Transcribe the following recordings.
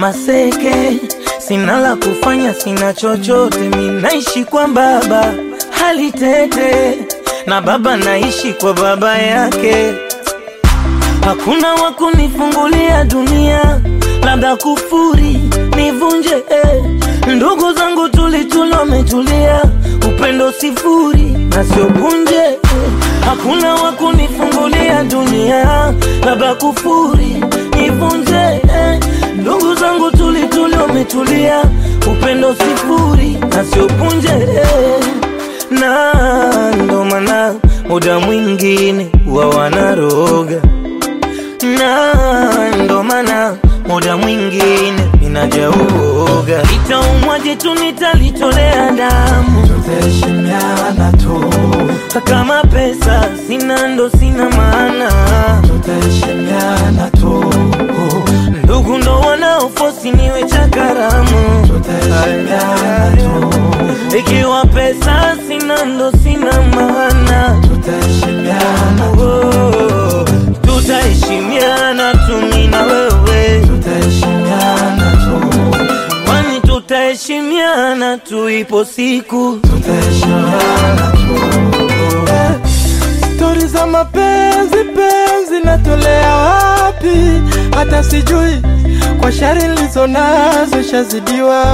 maseke, sina la kufanya, sina chochote, mi naishi kwa baba hali tete, na baba naishi kwa baba yake. Hakuna wa kunifungulia dunia, labda kufuri nivunje eh. Ndugu zangu tulitulo wametulia, upendo sifuri na sio punje eh. Hakuna wa kunifungulia dunia, labda kufuri nivunje eh. Ndugu zangu tulitulo wametulia, upendo sifuri na sio punje eh. Na ndo maana muda mwingine wa wanaroga na ndo maana muda mwingine ninajauoga, itaumwaje tu nitalitolea damu, tutaheshimiana tu, kama pesa sina ndo sina maana, tutaheshimiana tu, ndugu ndo wanaofosi niwe cha karamu, tutaheshimiana tu, ikiwa pesa sina ndo sina maana, tutaheshimiana oh, tutaheshimiana tu mimi na wewe tutaheshimiana tu, kwani tutaheshimiana tu, ipo siku tutaheshimiana tu. Stori za mapenzi penzi natolea wapi? Hata sijui kwa shari nilizo nazo shazidiwa,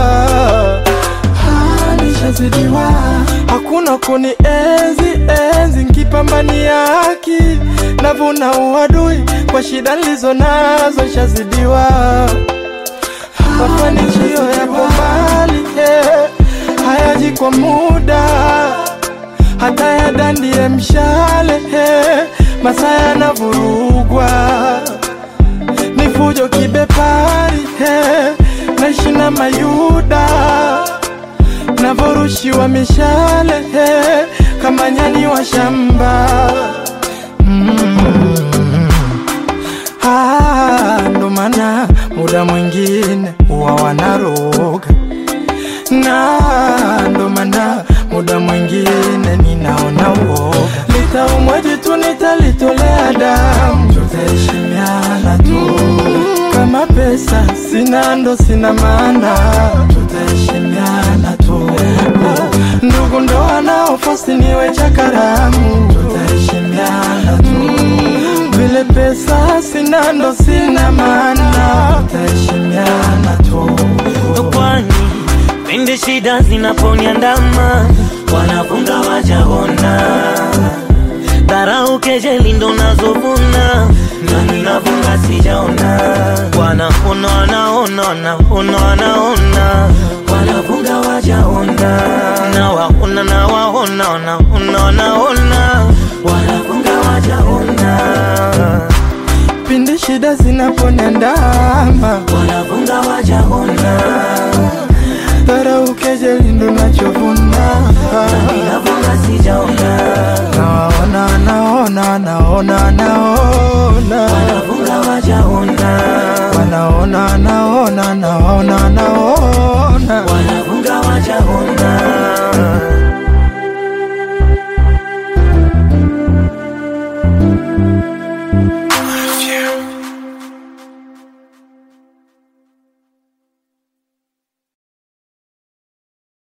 Ah, nishazidiwa. Hakuna kuni enzi enzi nkipambania haki, navuna uadui kwa shida nilizo nazo shazidiwa. Mafanikio yapo mbali, eh, hayaji kwa muda hata yadandie mshale he, masaa yanavurugwa ni fujo kibepari he, naishi na mayuda navorushiwa mishale he, kama nyani wa shamba mm. Ah, ndo maana muda mwingine huwa wanaroga na ndo maana muda mwingine ninaona uoga, litaumwaje tu nitalitolea damu, tutaheshimiana tu, kama pesa sina ndo sina maana, tutaheshimiana tu, ndugu ndo wanaofosi niwe cha karamu, tutaheshimiana tu, vile pesa sina ndo sina maana, tutaheshimiana tu. kwani pindi shida zinaponiandama wanafunga wajaona dharau kejeli ndo nazovuna na ninafunga sijaona wanaona wanaona wanaona wanaona wanafunga wajaona na waona na waona wanaona wanaona wanafunga wajaona pindi shida zinaponiandama wanafunga wajaona